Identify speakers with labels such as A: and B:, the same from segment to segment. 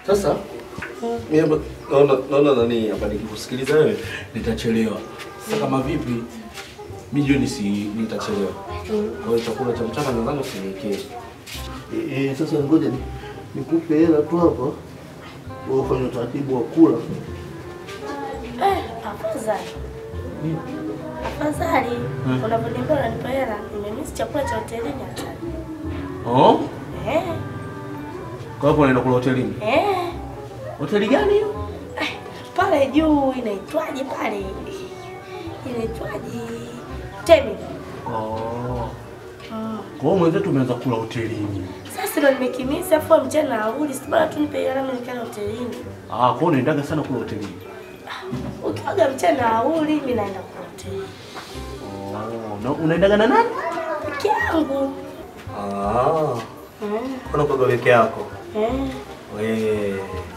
A: Sasa mimi hapa naona naona nani hapa nikikusikiliza wewe nitachelewa. Sasa kama vipi mimi jioni si nitachelewa. Kwa hiyo chakula cha mchana nadhani usiniwekee.
B: Eh, eh, sasa ngoja ni- nikupe hela tu hapa. Wewe ufanye utaratibu wa kula.
C: Eh, afadhali. Afadhali. Unavyoniambia unanipa hela, nimemisi chakula cha hotelini hata.
A: Oh?
C: Eh,
A: Kwa hapo unaenda kula hotelini.
C: eh.
A: Hoteli gani hiyo?
C: Eh, Pale juu inaitwaje pale? Inaitwaje? Temi.
A: Oh.
C: Mm.
A: Kwa hiyo mwenzetu umeanza kula hotelini.
C: Sasa ndo nimekimisi afu mchana na uli, si bora tu nipe hela mimi nikae hotelini.
A: Ah, kwa hiyo unaendaga sana kula hotelini.
C: Ukiaga mchana na uli, mimi naenda kwa hoteli.
A: Oh, na unaendaga na nani?
C: Peke yangu.
A: Ah.
C: Mm.
A: Kuna kwa peke yako.
C: Eh.
A: We.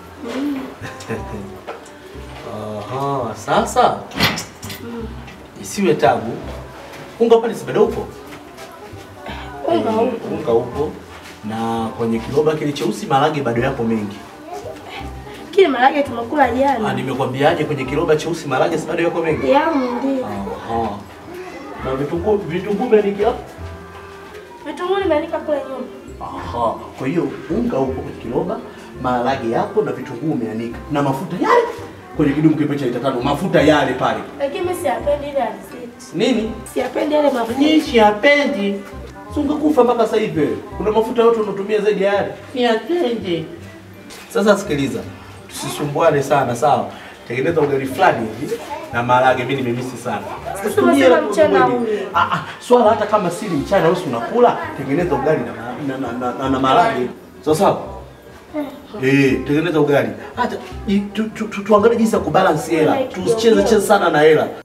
A: Aha, sasa isiwe tabu. Unga pale si bado upo?
C: Unga
A: Eh,
C: upo.
A: Unga upo. Na kwenye kiroba kile cheusi marage bado yapo mengi.
C: Kile marage tumekula
A: Ah,
C: jana.
A: nimekwambiaje kwenye kiroba cheusi marage si bado yako mengi?
C: Yangu ndio.
A: Aha. Na vitunguu vitunguu mengi hapo?
C: Vitunguu nimeanika kule nyuma.
A: Aha. Kwa hiyo unga upo kwenye kiroba, maharage yapo na vitunguu umeanika na mafuta yale kwenye kidumu kipe cha lita tano, mafuta yale pale.
C: Lakini mimi siyapendi ile alizeti.
A: Nini?
C: Siyapendi yale mafuta.
A: Nishi hapendi. Sunga kufa mpaka sasa hivi. Kuna mafuta yote unatumia zaidi ya yale. Siyapendi. Sasa sikiliza. Tusisumbuane sana, sawa? Tengeneza ugali fulani hivi na maharage mimi nimemisi sana.
C: Sasa
A: Usitumie
C: umesema
A: hela
C: mchana
A: kweli.
C: ule.
A: Ah ah, swala hata kama sili mchana wewe si unakula, tengeneza ugali na na na, na, na, na maharage. Sawa sawa? Eh, tengeneza ugali. Hata i- tu- tu- tu- tuangalie jinsi ya kubalance hela. Tusicheze cheze sana na hela.